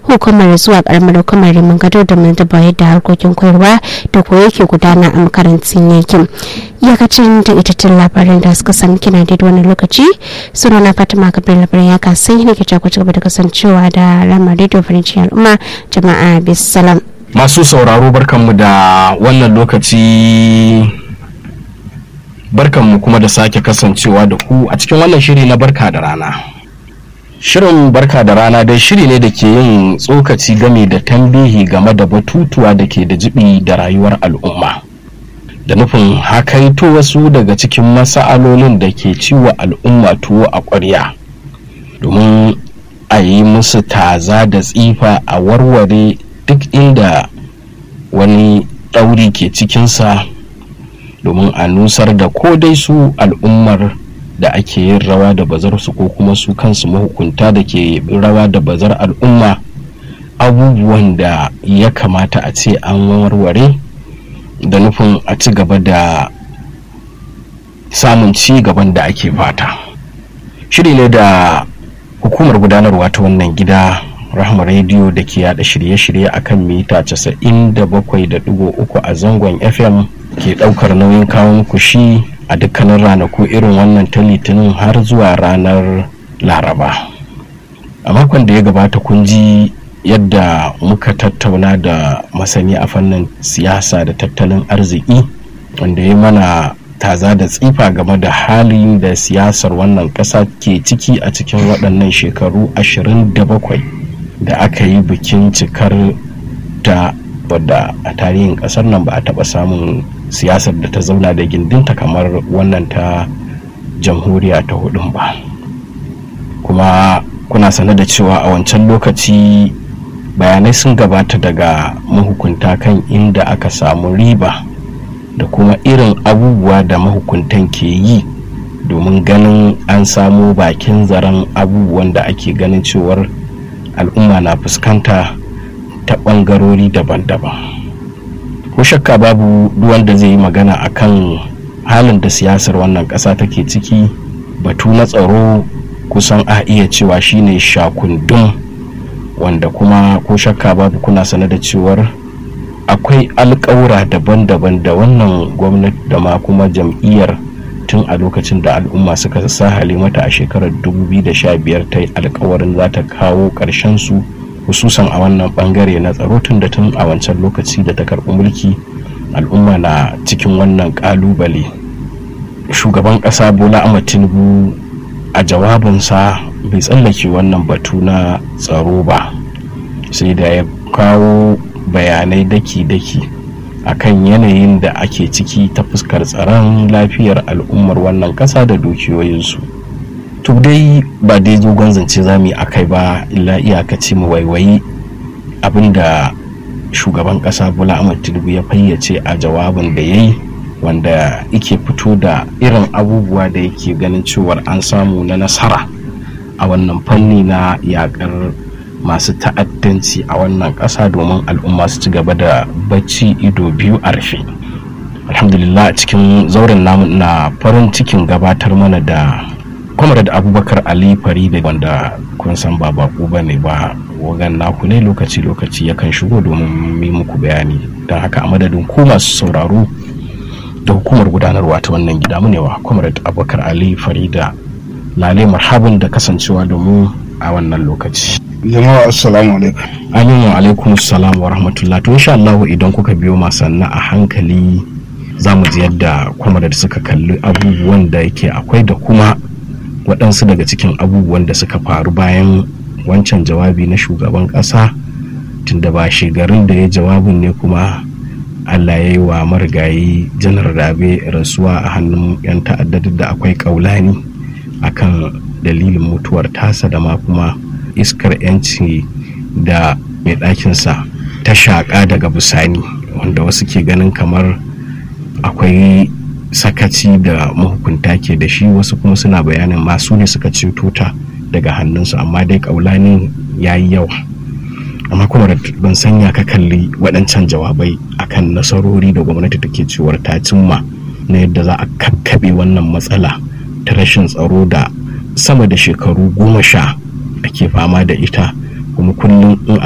hukumar zuwa karamar hukumar rimin gado domin duba yadda harkokin koyarwa da koyo ke gudana a makarantun yankin iyakacin da itattun labaran da suka sami kina da wani lokaci suna na fatima kabir labarin ya kasai ne ke ku gaba da kasancewa da rama radio farinci al'umma jama'a bisalam masu sauraro barkanmu da wannan lokaci barkanmu kuma da sake kasancewa da ku a cikin wannan shiri na barka da rana shirin barka da rana dai shiri ne da ke yin tsokaci game da tambihi game da batutuwa da ke da jibi da rayuwar al'umma da nufin hakaito wasu daga cikin masa'alolin da ke ciwo al'umma tuwo a ƙwarya domin a yi musu taza da tsifa a warware duk inda wani ɗauri ke cikinsa domin a nusar da ko dai su al'ummar da ake yin rawa da bazar su ko kuma su kansu mahukunta da ke rawa da bazar al'umma abubuwan da ya kamata a ce an warware da nufin a ci gaba da samun ci gaban da ake fata shiri ne da hukumar gudanarwa ta wannan gida rahama rediyo da ke yada shirye-shirye a kan mita 97.3 a zangon fm ke daukar nauyin kawo muku shi a dukkanin ranaku irin wannan ta litinin har zuwa ranar laraba a makon da ya gabata kun ji yadda muka tattauna da masani a fannin siyasa da tattalin arziki wanda ya mana taza da tsifa game da halin da siyasar wannan ƙasa ke ciki a cikin waɗannan shekaru 27 da aka yi bikin cikar ta wadda a tarihin ƙasar nan ba a taɓa samun siyasar da ta zauna da gindinta kamar wannan ta jamhuriya ta hudun ba kuma kuna sane da cewa a wancan lokaci bayanai sun gabata daga mahukunta kan inda aka samu riba da kuma irin abubuwa da mahukuntan ke yi domin ganin an samo bakin zaren abubuwan da ake ganin cewar al'umma na fuskanta ta ɓangarori daban-daban ko shakka babu wanda zai yi magana akan halin da siyasar wannan ƙasa take ciki batu na tsaro kusan a iya cewa shine shakundun wanda kuma ko shakka babu kuna sane da cewar akwai alƙawura daban-daban da wannan gwamnati da ma kuma jam'iyyar tun a lokacin da al'umma suka sa mata a shekarar 2015 ta yi alkawarin za ta kawo ƙarshen su hususan a wannan bangare na tsaro tun da tun a wancan lokaci da ta karɓi mulki al'umma na cikin wannan ƙalubale shugaban ƙasa bola ahmad tinubu a jawabinsa bai tsallake wannan batu na tsaro ba sai da ya kawo bayanai daki-daki akan yanayin da ake ciki ta fuskar tsaron lafiyar al'ummar wannan ƙasa da dukiyoyinsu to dai ba dai dogon zance za mu yi akai ba illa iyakaci mu waiwayi abinda shugaban ƙasa bola ahmad tinubu ya fayyace a jawabin da ya yi wanda yake fito da irin abubuwa da yake ganin cewar an samu na nasara a wannan fanni na yakar masu ta'addanci a wannan ƙasa domin al'umma su ci gaba da bacci ido biyu a rufe alhamdulillah cikin zauren namu na farin cikin gabatar mana da da abubakar ali farida wanda kun san ba bako ba ne ba wagan naku ne lokaci-lokaci yakan shigo domin yi muku bayani don haka a madadin ku masu sauraro da hukumar gudanarwa ta wannan gida mu ne wa comrade abubakar ali farida lale marhaban da kasancewa da mu a wannan lokaci jama'a assalamu alaikum amin wa alaikum assalam wa rahmatullah to insha Allah idan kuka biyo masanna a hankali za mu ji yadda comrade suka kalli abubuwan da yake akwai da kuma waɗansu daga cikin abubuwan da suka faru bayan wancan jawabi na shugaban ƙasa tunda ba shekarun da ya jawabin ne kuma allah ya yi wa marigayi janar rabe rasuwa a hannun 'yan ta'addar da akwai kaulani akan dalilin mutuwar tasa da ma kuma iskar 'yanci da mai ɗakinsa ta shaƙa daga bisani wanda wasu ke ganin kamar akwai sakaci da mahukunta ke da shi wasu kuma suna bayanin masu ne suka ceto ta daga hannunsu amma dai kaulani ya yi yawa amma kuma ban sanya ka kalli waɗancan jawabai akan nasarori da gwamnati take cewar ta cimma na yadda za a kakkaɓe wannan matsala ta rashin tsaro da sama da shekaru goma sha ake fama da ita kuma kullum in